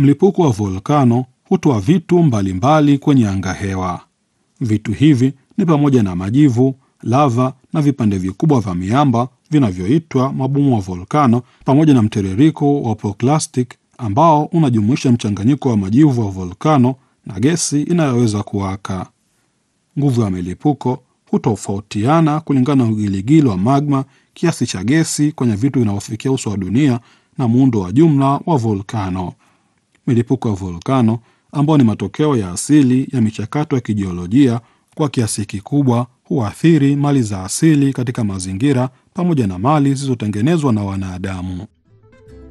Mlipuko wa volkano hutoa vitu mbalimbali mbali kwenye angahewa. Vitu hivi ni pamoja na majivu, lava na vipande vikubwa vya miamba vinavyoitwa mabomu wa volkano, pamoja na mtiririko wa pyroclastic ambao unajumuisha mchanganyiko wa majivu wa volkano na gesi inayoweza kuwaka. Nguvu ya milipuko hutofautiana kulingana na ugiligili wa magma, kiasi cha gesi kwenye vitu vinavyofikia uso wa dunia na muundo wa jumla wa volkano. Milipuko ya volkano ambao ni matokeo ya asili ya michakato ya kijiolojia kwa kiasi kikubwa huathiri mali za asili katika mazingira pamoja na mali zilizotengenezwa na wanadamu.